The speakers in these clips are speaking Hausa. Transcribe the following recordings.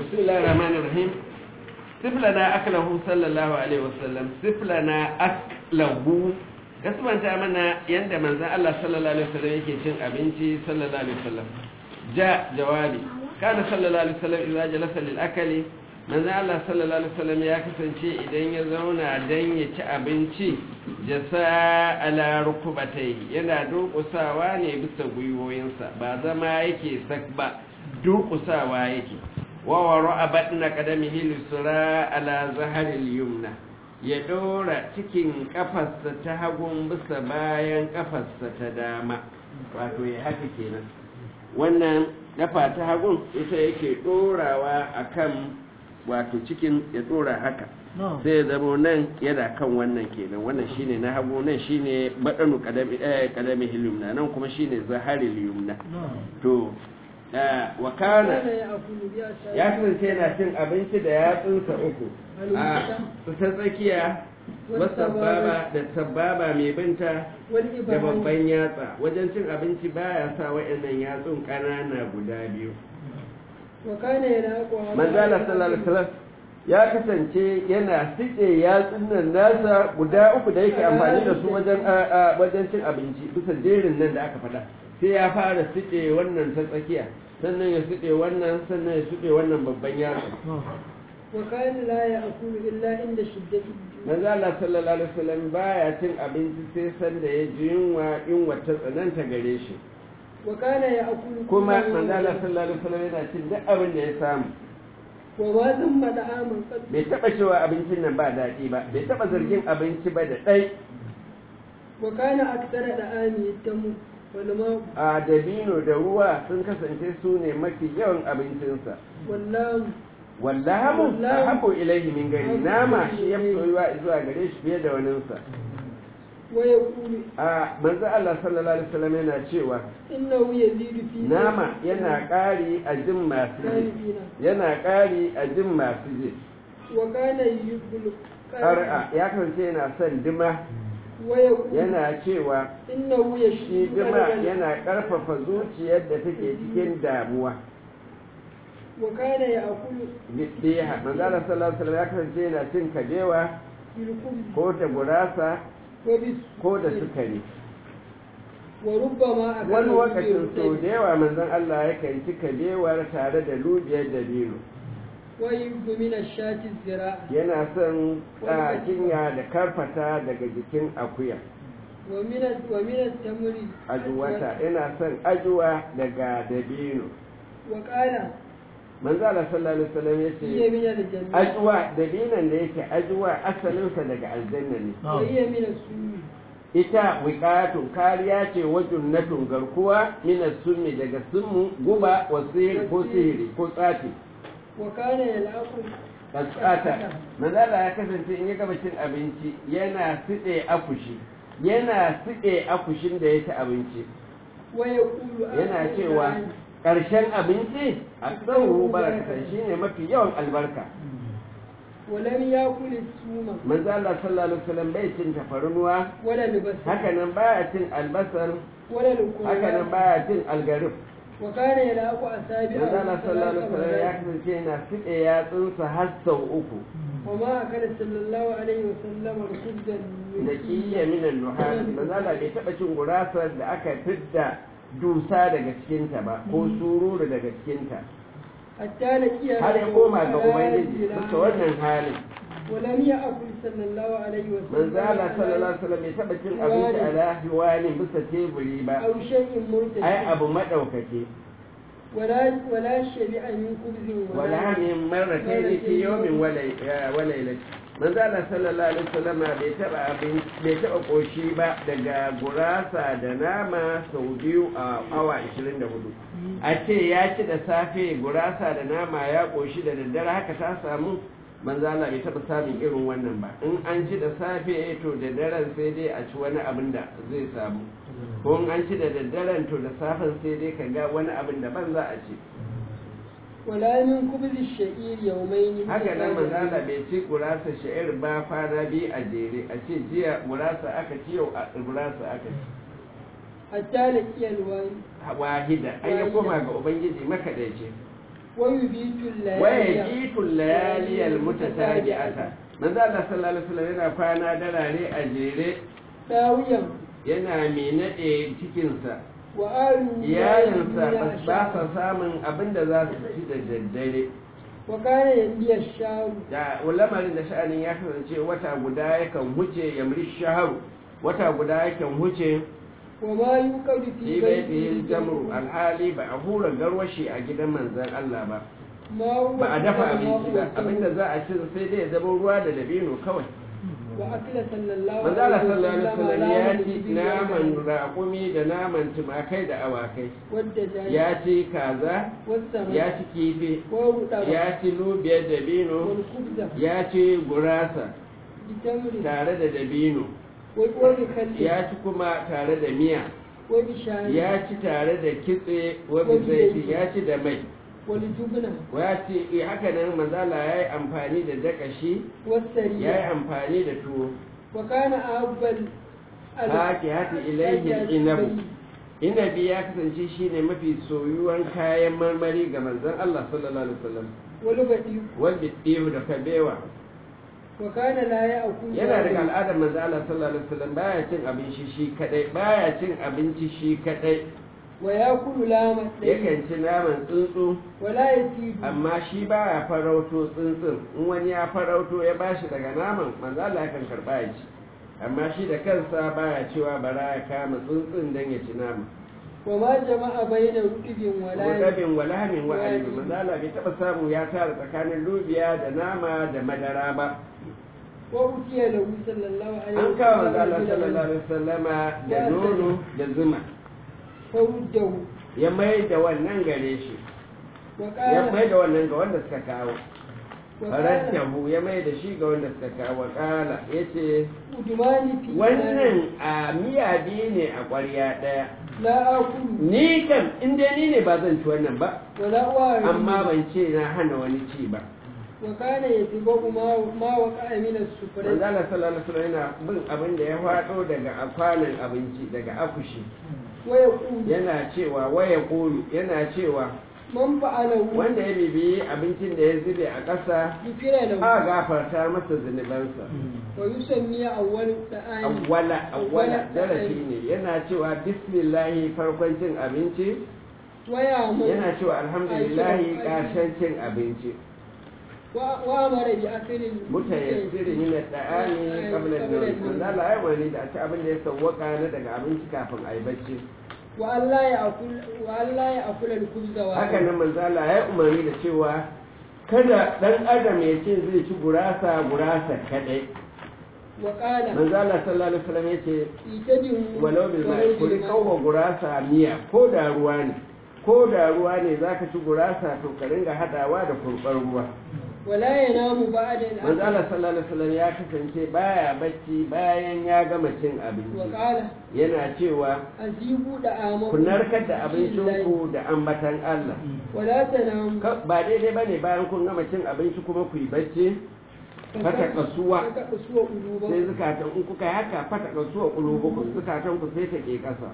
bismillahir rahmanir rahim siflana aklahu sallallahu alaihi wasallam siflana aklahu kasbanta mana yanda manzon Allah sallallahu alaihi wasallam yake cin abinci sallallahu alaihi wasallam ja jawabi kana sallallahu alaihi wasallam idza jalasa lil akali manzon Allah sallallahu alaihi wasallam ya kasance idan ya zauna dan ya ci abinci jasa ala rukubatai yana durƙusawa ne bisa gwiwoyinsa ba zama yake sak ba durƙusawa yake wawaro a baɗina ƙadamihi lusura ala zaharil yumna ya ɗora cikin ƙafarsa ta hagun bisa bayan ƙafarsa ta dama wato ya haka kenan wannan ƙafa ta hagun ita yake ɗorawa a kan wato cikin ya ɗora haka sai ya zama nan yana kan wannan kenan wannan shine na hagu nan shine baɗanu ƙadamihi yumna nan kuma shine zaharil yumna to wa kana ya kasance yana cin abinci da yatsunsa uku a ta tsakiya wasababa da sababa mai binta da babban yatsa wajen cin abinci baya sa wa'annan yatsun ƙanana guda biyu manzala sallallahu alaihi wasallam ya kasance yana sice yatsun nan nasa guda uku da yake amfani da su wajen wajen cin abinci bisa jerin nan da aka faɗa sai ya fara siɗe wannan ta tsakiya sannan ya siɗe wannan sannan ya siɗe wannan babban yaro wa kana la ya'kulu illa inda shiddati manzo Allah sallallahu alaihi wasallam baya cin abinci sai san da ya ji yunwa yunwa ta tsananta gare shi wa kana ya'kulu kuma manzo Allah sallallahu alaihi wasallam yana cin duk abin da ya samu wa ma zamma da'aman qad bai taba cewa abincin nan ba daɗi ba bai taba zargin abinci ba da ɗai wa kana aktara da'ami tamu a dabino da ruwa sun kasance su ne mafi yawan abincinsa wallahamu haɓo ilaihi min gari nama shi ya fi soyuwa zuwa gare shi fiye da waninsa a manzo Allah sallallahu alaihi wasallam yana cewa nama yana ƙari a jin masu ji yana ƙari a jin masu ji ya kasance yana son dima yana cewa shi jima yana ƙarfafa zuciyar da take cikin damuwa wakana ya akulu biha manzala sallallahu alaihi ya kasance yana cin kabewa ko da gurasa ko da sukari wani wakacin sau da yawa manzon Allah yakan ci kabewar tare da lubiyar dabino yana son cinya da karfata daga jikin akuya ajuwata yana son ajuwa daga dabino manzo Allah sallallahu alaihi wasallam yace ajuwa dabinan da yake ajuwa asalinsa daga aljanna ne ita wiqatun kariya ce wajun natun garkuwa min summi daga summu guba wa sihiri ko sihiri ko tsafi wakana ya la'akun kasata manzala ya kasance in ya gaba cin abinci yana siɗe akushi yana siɗe akushin da ya ci abinci yana cewa ƙarshen abinci a tsawo barakatan shi ne mafi yawan albarka walam ya kuli suma manzala sallallahu alaihi wasallam bai cin tafarnuwa wala libasa hakanan baya cin albasar wala lukuma hakanan baya cin algarif wa kana ya la'aku asabi a manzala sallallahu alaihi wasallam ya kasance yana siɗe yatsunsa har sau uku wa ma kana sallallahu alaihi wasallam rukuddan da kiyya minan nuhas manzala bai taɓa cin gurasar da aka fidda dusa daga cikinta ba ko sururu daga cikinta hatta la kiya har ya koma ga ubangiji bisa wannan halin ولم يأكل صلى الله عليه وسلم manzala sallallahu alaihi wasallam bai taɓa cin abinci a lahiwani bisa teburi ba أو شيء مرتفع ai abu madaukake ولا ولا شبع من خبز wala min marratayn fi yawmin wa laylatin manzala sallallahu alaihi wasallam bai taɓa abin bai taɓa koshi ba daga gurasa da nama sau biyu a awa 24 a ce ya ci da safe gurasa da nama ya koshi da daddare haka ta samu manzala bai taɓa samun irin wannan ba in an ci da safe to da daren sai dai a ci wani abin da zai samu ko in an ci da daddaren to da safen sai dai ka ga wani abin da ban za a ci ولا من خبز الشعير يومين haka nan manzala bai ci gurasa sha'ir ba kwana biyu a jere a ce jiya gurasa aka ci yau a gurasa aka ci حتى لقي الوالي wahida an ya koma ga ubangiji makadaice ويبيت الليالي ويجيت الليالي المتتابعة manzo Allah sallallahu alaihi wasallam yana kwana darare a jere داويا yana mai nade cikinsa وآل iyalinsa ba ba sa samun abin da za su ci da daddare وكان ينبي الشام da lamarin da sha'anin ya kasance wata guda yakan huce yamri shaharu wata guda yakan huce وما يوقد fi في baitihi بيته jamru alhali ba a hura garwashi a gidan manzon Allah ba ما هو ba a dafa الماء abinci ba والتمر. abinda za a ci sai dai ya zama ruwa da dabino kawai وأكل صلى الله manzo Allah sallallahu alaihi وسلم wasallam ya على ci الإبل naman والغنم raƙumi da naman tumakai da awakai والدجاج ya ci kaza والسمك ya ci kifi والرطب ya ci lubiyar dabino والخبز ya ci gurasa بتمر tare da dabino وبخل ya ci kuma tare da miya وبشعير ya ci tare da kitse wani zaiti ya ci da mai والجبنة ya ce eh, haka nan manzala ya yi amfani da dakashi ya yi والسرية amfani da tuwo وكان أحب ال- haki hati ilaihi inabu inabi ya kasance shine mafi soyuwan kayan marmari ga manzon Allah sallallahu alaihi wasallam والبديك wanda tsiyu da kabewa وكان لا يأكل yana daga al'adar manzon Allah sallallahu alaihi wasallam baya cin abinci shi kadai baya cin abinci shi kadai ويأكل لام الطير yakan ci naman tsuntsu ولا يسيب amma shi baya farauto tsuntsun in wani ya farauto ya bashi daga naman manzo Allah yakan karba ya ci amma shi da kansa baya cewa bara ya kama tsuntsun dan ya ci nama وما جمع بين رطب ولا rabin walamin wa alibi manzo Allah bai taba samu ya tara tsakanin lubiya da nama da madara ba وأتي له صلى الله عليه an kawo manzo Allah رجل sallallahu alaihi wasallama da nono da zuma فرده ya mai da wannan gare shi ya وقال mai da wannan ga wanda suka kawo وقال farantahu ya mai da shi ga wanda suka kawo kala yace أدماني في wannan a miya biyu ne a ƙwarya ɗaya لا آكل ni kam in dai ni ne ba zan ci wannan ba ولا أعرف amma ban ce na hana wani ci ba وكان يتبع ما ما وقع من manzo السفرة Allah sallallahu alaihi wasallam yana bin abin da ya faɗo daga akwanin abinci daga akushi ويقول yana cewa waya kulu yana cewa من فعله wanda ya bibiyi abincin da ya zube a ƙasa غفر له a gafarta masa zunubansa ويسمي أول الطعام awwala awwala Awwala darasi ne yana cewa bismillahi farkon cin abinci ويعمل yana cewa alhamdulillahi ƙarshen cin abinci wa- وأمر بأكل mutayassiri min ad-da'ani qabla an-nawm manzo Allah ya wani da a ci abin da ya sawwaka na daga abinci kafin a yi bacci وأن لا يأكل وأن لا يأكل الخبز haka وحده nan manzo Allah ya umarni da cewa kada dan adam ya ce zai ci gurasa gurasa kadai وقال manzo Allah sallallahu alaihi wasallam yace اعتدوا walau bil ma'i ولو ko بالماء. kawo gurasa miya ko da ruwa ne ko da ruwa ne zaka ci gurasa to ka ringa hadawa da kurbar ruwa ولا ينام بعد manzo الأكل Allah sallallahu alaihi wasallam ya kasance baya bacci bayan ya gama cin abinci وقال yana cewa أزيبوا دعامكم ku narkar da abincinku da ambatan Allah ولا تناموا Ka- ba daidai bane bayan kun gama cin abinci kuma ku yi bacci fata kasuwa فتقسوا sai قلوبكم zukatan in kuka yi haka fata kasuwa kulubukum zukatan ku sai ta ke kasa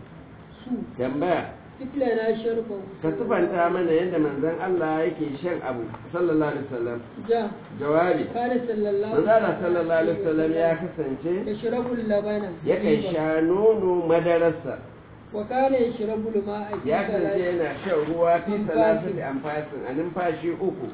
سوء tambaya مثلنا شربه ka sifanta mana yadda manzon Allah yake shan abu sallallahu alaihi wasallam جاء jawabi كان صلى الله manzon Allah sallallahu alaihi wasallam ya kasance يشرب اللبن yakan sha nono madararsa وكان يشرب الماء في ya kasance ثلاث yana shan ruwa fi Amfasin. salatin amfasin a numfashi uku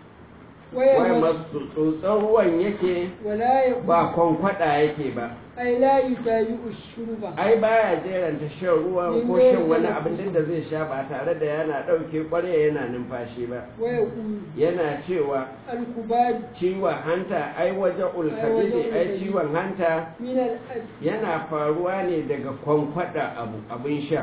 wai ويمس masu tsotson ruwan yake ولا يقول ba kwankwada yake ba أي لا يتابع الشرب ai baya jeranta shan ruwan ko Inda shan wani yana abin da zai sha ba tare da yana ɗauke ƙwarya yana numfashi ba ويقول yana cewa الكبار ciwon hanta ai waje ulkabidi ai ciwon hanta من الأب yana faruwa ne daga kwankwada abu abin sha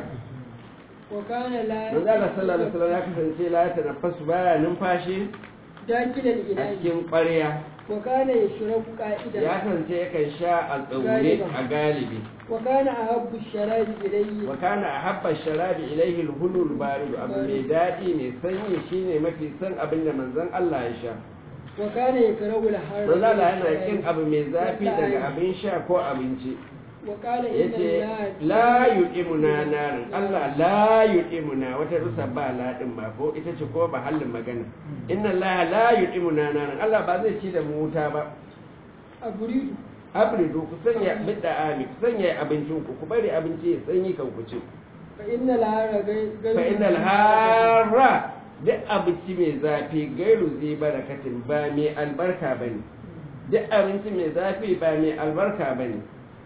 وكان لا manzo Allah sallallahu alaihi wasallam ya kasance la ta nafasu baya numfashi داخل a الإناء cikin ƙwarya وكان يشرب ya قائدا kasance yakan sha a tsaune a galibi وكان أحب الشراب إليه wa kana ahabba sharabi ilaihi al-hulul barid abu mai dadi mai sanyi shine mafi san abin da manzon Allah ya sha وكان يكره الحر manzon Allah yana kin abu mai zafi daga abin sha ko abinci وقال ya إن ce الله la yu'imuna narin Allah la yu'imuna wata rusa ba ladin ba ko ita ce ko ba hallin magana inna Allah la yu'imuna narin Allah ba zai ci da mu wuta ba أبريد abridu ku sanya bidda ami ku sanya abincin ku ku bari abinci ya sanyi kan ku ci فإن العار غير fa innal harra duk abinci mai zafi gairu zai barakatin ba mai albarka bane duk abinci mai zafi ba mai albarka bane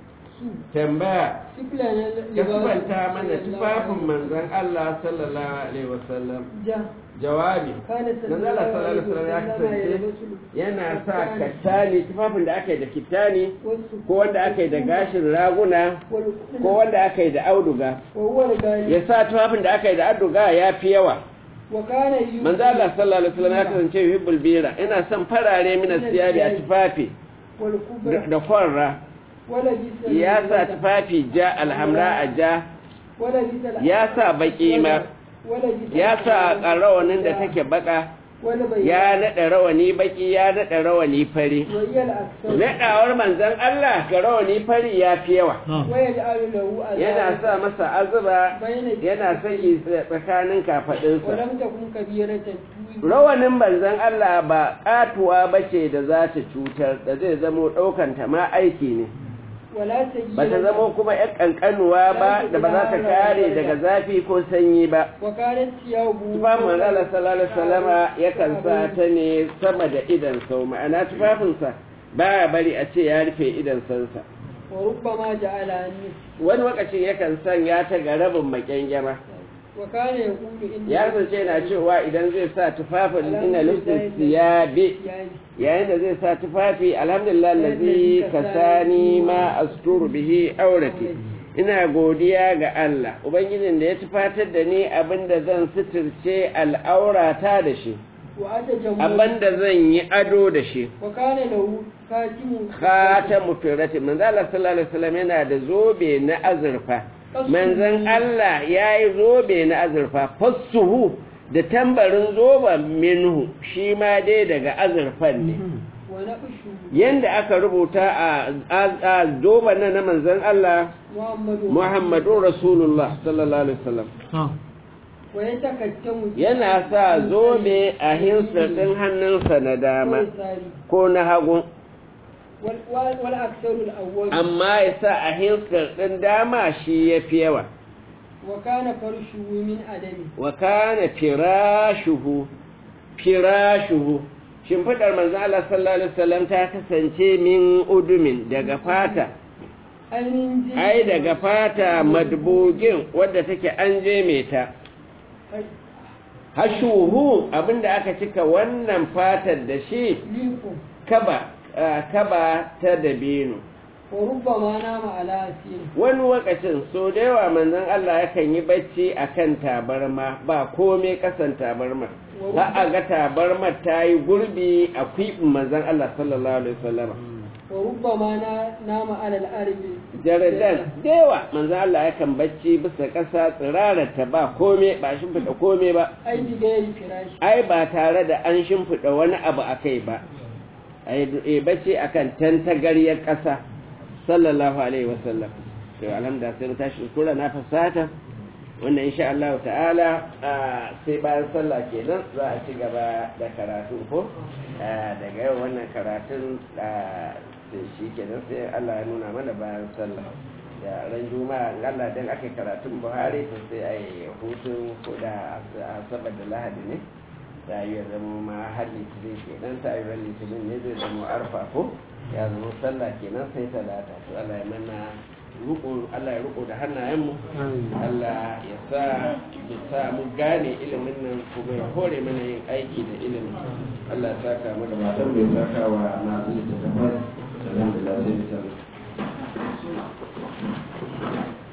tambaya سفلنا ka subanta mana tufafin manzon Allah sallallahu alaihi wasallam جاء jawabi كان صلى manzon Allah sallallahu alaihi wasallam ya kasance يلبس yana sa kattani tufafin da aka yi da kittani والسفل ko wanda aka yi da gashin raguna والقطن ko wanda aka yi da auduga وهو الغالي ya sa tufafin da aka yi da auduga ya fi yawa وكان يؤمن manzo Allah sallallahu alaihi wasallam ya kasance yuhibbul bira ina son farare min siyabi a tufafi والكبرى da kwarra ولبس ya sa tufafi ja alhamra a ja ولبس الأحمر ya sa baki ma ولبس ya sa rawanin da take baka ولبيض ya naɗa rawani baki ya naɗa rawani fari وهي الأكثر naɗawar manzon Allah ga rawani fari ya fi yawa ويجعل له yana أذان sa masa azuba بين yana sanya tsakanin kafaɗinsa ولم تكن كبيرة توي rawanin manzon Allah ba katuwa bace da za ta cutar da zai zamo ɗaukanta ma aiki ne ولا سيئة ba ta zamo kuma ‘yan ƙanƙanuwa ba da ba za ta kare daga zafi ko sanyi ba وكانت ثيابه tufafin manzala sallallahu alaihi wasallama yakan sa ta ne sama da idan sau ma'ana tufafinsa ba ya bari a ce ya rufe idan sansa وربما جعل عنه wani lokacin yakan sanya ta ga rabin maƙyangyama وكان يقول إن ya kasance yana cewa idan zai sa tufafin ina lufin siyabe يعني yayin da zai sa tufafi alhamdulillah lazi kasani ma asturu bihi aurati ina godiya ga Allah ubangijin da ya tufatar da ni abinda zan suturce al'aurata da shi وأتجمل abinda zan yi ado da shi وكان له خاتم khatamu firati manzo Allah sallallahu alaihi wasallam yana da zobe na azurfa manzon Allah yayi zobe na azurfa fassuhu da tambarin zoben minhu shi ma dai daga azurfan ne ونقشه yanda aka rubuta a a zoben nan na manzon Allah محمد Muhammadun Rasulullah sallallahu alaihi wasallam ويتكتم yana sa zobe a hinsar din hannunsa na dama ويساري ko na hagu وال- وال- والأكثر الأول amma ya sa a hinsar din dama shi ya fi yawa وكان فرشه من أدم wa kana firashuhu firashuhu shimfidar manzo Allah sallallahu alaihi wasallam ta kasance min udumin daga fata أي من جلد ai daga fata madbugin wadda take an je mai ta hashuhu abinda aka cika wannan fatar da shi ليكم kaba ah, kaba ta dabino وربما نام على أسير wani lokacin so da yawa manzon Allah yakan yi bacci akan tabarma ba komai kasan tabarma za a ga tabarmar ta yi gurbi a kwiɓin manzon Allah sallallahu alaihi wasallam وربما نا- نام على الأرض jaradan da yawa manzon Allah yakan bacci bisa ƙasa tsirarar ta ba komai ba shimfiɗa komai ba أي بغير فراش ai ba tare da an shimfiɗa wani abu a kai ba ai e bacci akan tantagaryar ƙasa sallallahu alaihi wasallam to alhamdulillah sai mu tashi kura na fasata wannan insha Allah ta'ala ah, sai bayan sallah kenan za a ci gaba da karatu ko Ah, daga yau wannan karatun ah, sai shi kenan sai Allah ya nuna mana bayan sallah da ran juma'a in Allah dan aka yi karatun Buhari to sai a yi hutun ko da asabar da lahadi ne ta yi ya zama ma har litinin kenan ta yi ran litinin ne zai zama arfa ko ya zama sallah kenan sai talata to Allah ya mana ruko Allah ya ruko da hannayenmu Allah ya sa ya sa mu gane ilimin nan kuma ya kore mana yin aiki da ilimin Allah ya saka mu da matan bai saka wa masu littattafai alhamdulillah sai bisa